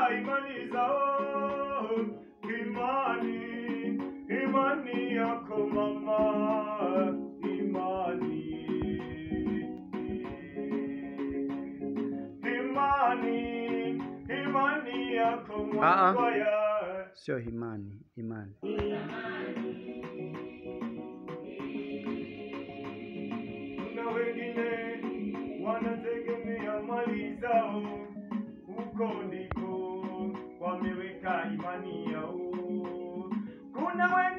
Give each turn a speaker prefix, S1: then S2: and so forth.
S1: imani zao, imani, imani yako mama, imani, imani, imani yako
S2: Ah, ah.
S1: mwaya.
S2: Sio imani, imani.
S1: Kuna wengine wanategemea mali zao, huko ndiko wameweka imani yao. Kuna wengine